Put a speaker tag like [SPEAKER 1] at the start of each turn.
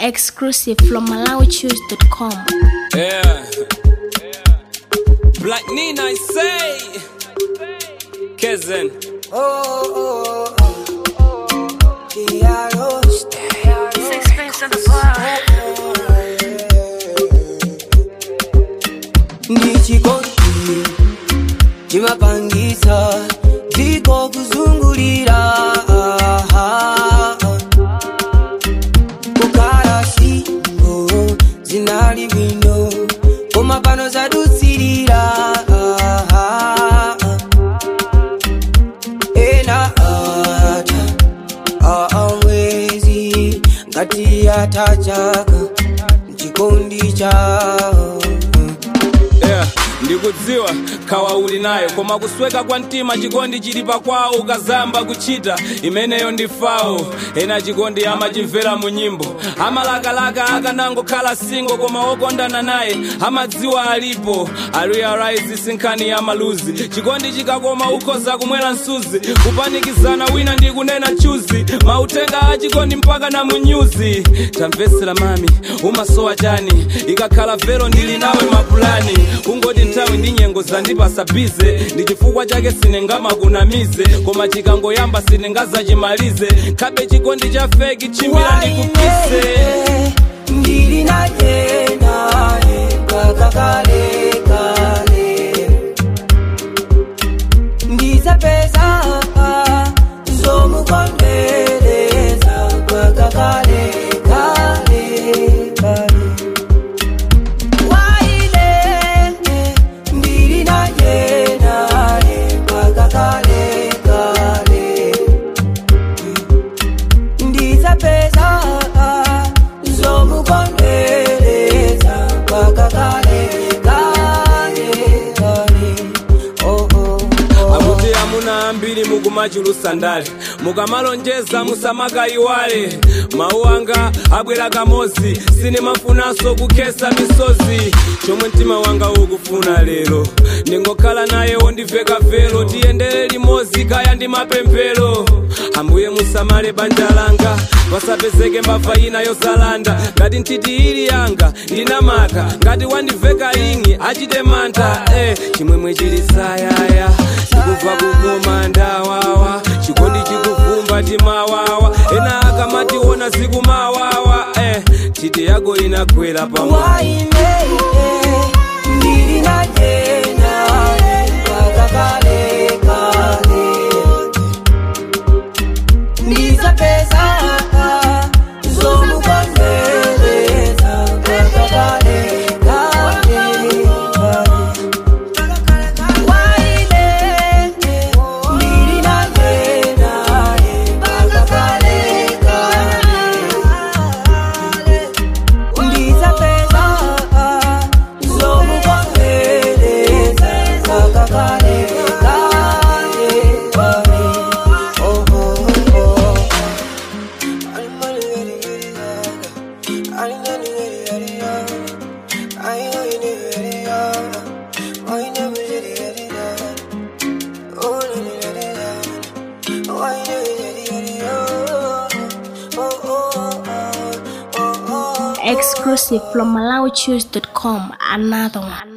[SPEAKER 1] Exclusive from MalawiChoose.com.
[SPEAKER 2] Yeah. Black Nina, I say. Kezen.
[SPEAKER 3] ndichikondi chimapangisa dziko kuzungulira kukhala singo zinali bwino koma pano zadutsirira ena ata aamwezi ngati atachaka chikondi chao
[SPEAKER 2] Yeah. ndikudziwa khawa uli nayo koma kusweka kwa mtima chikondi chili pakwawo ukazamba kuchita imeneyo ndi fawo ena chikondi amachimvera mu nyimbo amalakalaka akanangokhala singo koma okondana naye amadziwa alipo arealize sinkhani ya maluzi chikondi chikakoma ukhoza kumwera msuzi kupanikizana wina ndi kunena chuzi mautenga a chikondi mpaka na munyuzi tamvetsera mami umasowa chani ikakhala vero ndili nawe mapulani kungoti nthawi ndi nyengo zandipasa bize ndi chifukwa chake sinengamakunamize koma chikangoyamba sinengazachimalize khabe chikondi cha feki chimira ndikupise
[SPEAKER 3] ndili naye naye mpaka kale kale ndizapeza zomukondereza mpaka kale kale kale waine ndili naye naye mpaka kale kale ndizapeza zomukondereza mpaka kale kale kale oh, oh, oh.
[SPEAKER 2] akuti amuna ambiri mukumachulusa ndale mukamalonjeza musamakayiwale mawu anga abwera kamozi sinimafunanso kukhesa misozi chomwe mtima wanga ukufuna lero ndingokhala naye wondiveka vero tiyendere limodzi kaya ndi mapemphero ambuye musamale banja langa pasapezeke mbava ina yozalanda ngati ntiti ili yanga ndinamaka ngati wandiveka ingi achite mantha eh, chimwemwe chili sayaya chikubva kukoma ndawawa chikondi chikuvumba timawawa ena akamationa zikumawawa eh, titi yako inagwera pamwe
[SPEAKER 3] waine ndili naye naye mpaka kale kale ndizapeza zomukondereza mpaka kale kale waine ndili naye naye mpaka kale kale ndizapeza zomukondereza mpaka kale kale kale oh, oh, oh.
[SPEAKER 1] Exclusive from MalawiChoose.com. Another one.